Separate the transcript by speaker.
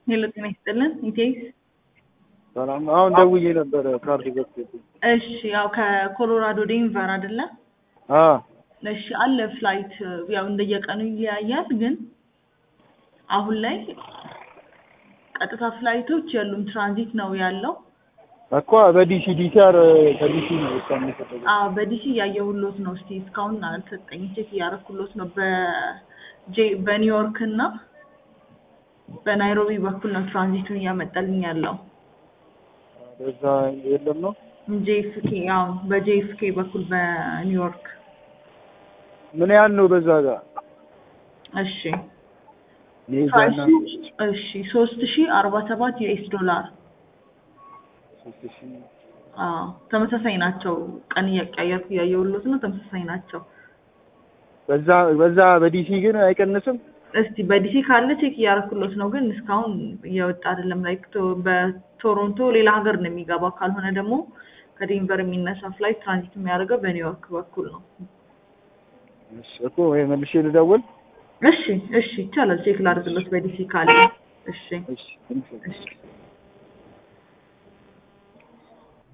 Speaker 1: ሄሎ ጤና ይስጥልን ኢቴክስ
Speaker 2: ሰላም። አሁን ደውዬ ነበረ ካርድ ዘግቶብኝ።
Speaker 1: እሺ ያው ከኮሎራዶ ዴንቨር አይደለ?
Speaker 2: አ
Speaker 1: እሺ አለ ፍላይት ያው እንደየቀኑ ይለያያል፣ ግን አሁን ላይ ቀጥታ ፍላይቶች የሉም፣ ትራንዚት ነው ያለው።
Speaker 2: እኮ በዲሲ ዲሲአር ከዲሲ ነው እሷ የሚሰጠው።
Speaker 1: አዎ በዲሲ እያየሁሎት ነው። እስቲ እስካሁን አልሰጠኝም፣ ቼክ እያደረኩሎት ነው። በጄ በኒውዮርክ እና በናይሮቢ በኩል ነው ትራንዚቱን እያመጣልኝ ያለው።
Speaker 2: በዛ የለም ነው
Speaker 1: ጄኤፍኬ ያው በጄኤፍኬ በኩል በኒውዮርክ
Speaker 2: ምን ያህል ነው በዛ ጋር?
Speaker 1: እሺ
Speaker 2: ኔዛና
Speaker 1: እሺ ሶስት ሺ አርባ ሰባት ዩኤስ ዶላር
Speaker 2: ሶስት ሺህ
Speaker 1: አዎ ተመሳሳይ ናቸው። ቀን እያቀያየርኩ እያየሁሎት ነው። ተመሳሳይ ናቸው።
Speaker 2: በዛ በዛ በዲሲ ግን አይቀንስም።
Speaker 1: እስቲ በዲሲ ካለ ቼክ እያደረኩሎት ነው፣ ግን እስካሁን እየወጣ አይደለም። ላይክ በቶሮንቶ ሌላ ሀገር ነው የሚገባው። ካልሆነ ደግሞ ከዴንቨር የሚነሳ ፍላይት ትራንዚት የሚያደርገው በኒውዮርክ በኩል ነው።
Speaker 2: እሺ እኮ ወይ መልሼ ልደውል።
Speaker 1: እሺ እሺ ይቻላል። ቼክ ላድርግሎት በዲሲ ካለ። እሺ
Speaker 2: እሺ
Speaker 1: እሺ